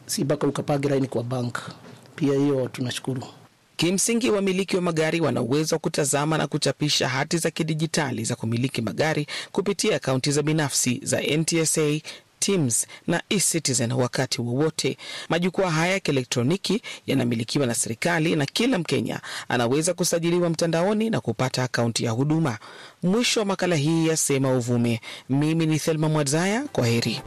si mpaka ukapage laini kwa bank. Pia hiyo tunashukuru. Kimsingi, wamiliki wa magari wana uwezo wa kutazama na kuchapisha hati za kidijitali za kumiliki magari kupitia akaunti za binafsi za NTSA Teams na eCitizen wakati wowote. Majukwaa haya ya kielektroniki yanamilikiwa na serikali na kila Mkenya anaweza kusajiliwa mtandaoni na kupata akaunti ya huduma. Mwisho wa makala hii ya Sema Uvume. Mimi ni Thelma Mwadzaya, kwa heri.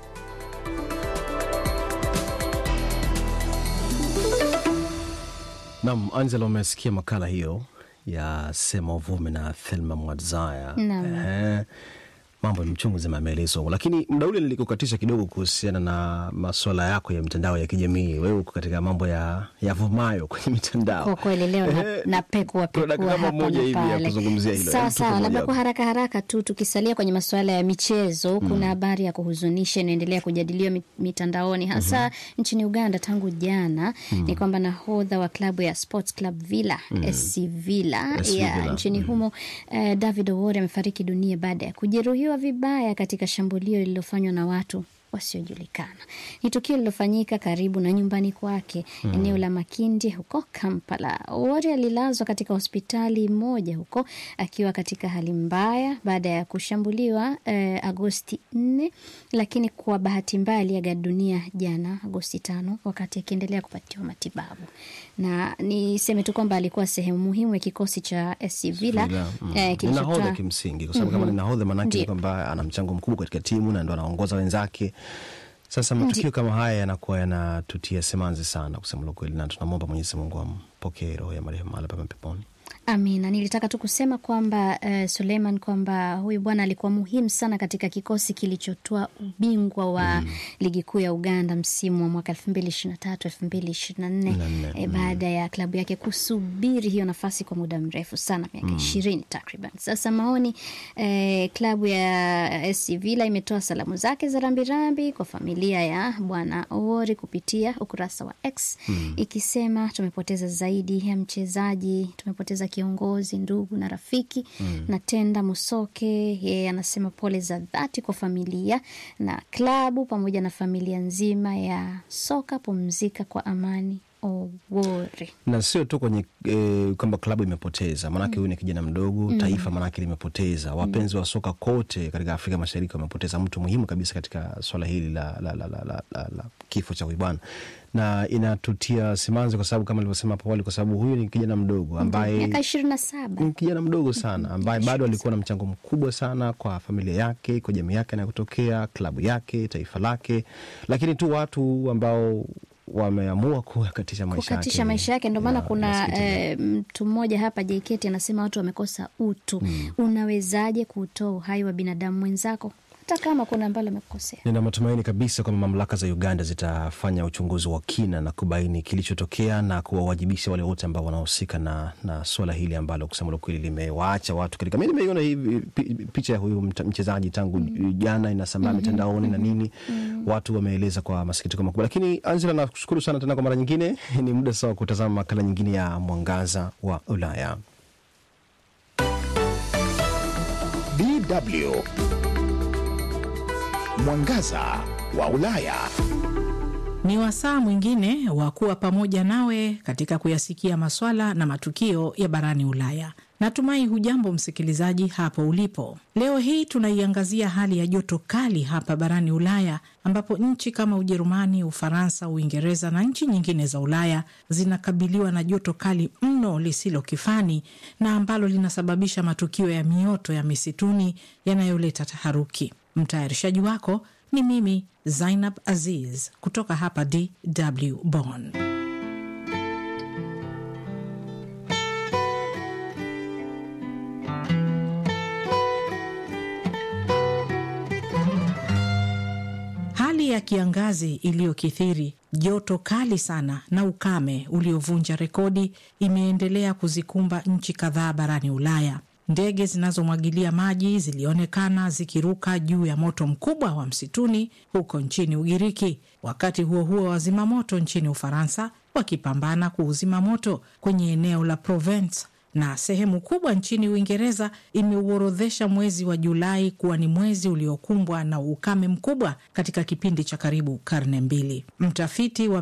Nam Angela, umesikia makala hiyo ya Sema Uvume na Thelma Mwadzaya. Ehe, mambo ni mchungu zima yameelezwa, lakini mda ule nilikukatisha kidogo kuhusiana na maswala yako ya mitandao ya kijamii. Wewe uko katika mambo ya yavumayo kwenye mitandao. Kwa kweli leo na, Ehe, na pekua kuna dakika pekua kama hapa moja na hivi ya pale. kuzungumzia hilo. Sawa Hebu tupe sawa, moja labda hapo. kwa haraka haraka tu tukisalia kwenye masuala ya michezo, kuna habari ya kuhuzunisha inaendelea kujadiliwa mi- mitandaoni hasa nchini Uganda tangu jana. Ni kwamba nahodha wa klabu ya Sports Club Villa SC Villa SC ya Villa, nchini humo eh, David Owori amefariki dunia baada ya kujeruhiwa vibaya katika shambulio lililofanywa na watu wasiojulikana. Ni tukio lililofanyika karibu na nyumbani kwake eneo la Makindye huko Kampala. Owori alilazwa katika hospitali moja huko akiwa katika hali mbaya baada ya kushambuliwa eh, Agosti 4, lakini kwa bahati mbaya aliaga dunia jana Agosti tano wakati akiendelea kupatiwa matibabu. Na niseme tu kwamba alikuwa sehemu muhimu ya kikosi cha SC Villa Villa, mm. eh, Ni kilichotoa nahodha kimsingi, kwa sababu kama ni nahodha maanake ni Ndiyo. kwamba ana mchango mkubwa katika timu na ndo anaongoza wenzake. Sasa matukio kama haya yanakuwa yanatutia simanzi sana, kusema la kweli, na tunamwomba Mwenyezi Mungu ampokee roho ya marehemu mahala pema peponi. Amina, nilitaka tu kusema kwamba uh, Suleiman, kwamba huyu bwana alikuwa muhimu sana katika kikosi kilichotoa ubingwa wa ligi kuu ya Uganda msimu wa mwaka elfu mbili ishirini na tatu elfu mbili ishirini na nne e, baada ya klabu yake kusubiri hiyo nafasi kwa muda mrefu sana, miaka ishirini takriban. Sasa maoni eh, klabu ya SC Villa imetoa salamu zake za rambirambi kwa familia ya bwana Owori kupitia ukurasa wa X ikisema tumepoteza zaidi ya mchezaji, tumepoteza kiongozi, ndugu na rafiki. Na Tenda Musoke yeye anasema pole za dhati kwa familia na klabu pamoja na familia nzima ya soka, pumzika kwa amani Owori. na sio tu kwenye e, kwamba klabu imepoteza, maanake huyu ni kijana mdogo taifa, maanake limepoteza wapenzi wa soka kote katika Afrika Mashariki wamepoteza mtu muhimu kabisa katika swala hili la, la, la, la, la, la, la kifo cha huyu bwana, na inatutia simanzi kwa sababu kama nilivyosema hapo awali, kwa sababu huyu ni kijana mdogo ambaye miaka ishirini na saba. ni kijana mdogo sana ambaye bado alikuwa na mchango mkubwa sana kwa familia yake, kwa jamii yake anayotokea, klabu yake, taifa lake, lakini tu watu ambao wameamua kukatisha maisha yake. kukatisha maisha yake. Ndio maana Ya, kuna inasikitisha. eh, mtu mmoja hapa JKT anasema watu wamekosa utu. Unawezaje kutoa uhai wa binadamu mwenzako hata kama kuna ambalo amekosea? Nina matumaini kabisa kwamba mamlaka za Uganda zitafanya uchunguzi wa kina na kubaini kilichotokea na kuwawajibisha wale wote ambao wanahusika na, na suala hili ambalo kusema la kweli limewaacha watu katika. Mi nimeiona hivi pi- picha ya huyu mta- mchezaji tangu jana inasambaa mitandaoni na nini, watu wameeleza kwa masikitiko makubwa. Lakini Angela, nakushukuru sana tena kwa mara nyingine. Ni muda sawa kutazama makala nyingine ya Mwangaza wa Ulaya. DW Mwangaza wa Ulaya. Ni wasaa mwingine wa kuwa pamoja nawe katika kuyasikia maswala na matukio ya barani Ulaya. Natumai hujambo msikilizaji hapo ulipo. Leo hii tunaiangazia hali ya joto kali hapa barani Ulaya, ambapo nchi kama Ujerumani, Ufaransa, Uingereza na nchi nyingine za Ulaya zinakabiliwa na joto kali mno lisilo kifani na ambalo linasababisha matukio ya mioto ya misituni yanayoleta taharuki. Mtayarishaji wako ni mimi Zainab Aziz kutoka hapa DW Bonn. Hali ya kiangazi iliyokithiri, joto kali sana na ukame uliovunja rekodi imeendelea kuzikumba nchi kadhaa barani Ulaya. Ndege zinazomwagilia maji zilionekana zikiruka juu ya moto mkubwa wa msituni huko nchini Ugiriki. Wakati huo huo, wazima moto nchini Ufaransa wakipambana kuuzima moto kwenye eneo la Provence na sehemu kubwa nchini Uingereza imeuorodhesha mwezi wa Julai kuwa ni mwezi uliokumbwa na ukame mkubwa katika kipindi cha karibu karne mbili. Mtafiti wa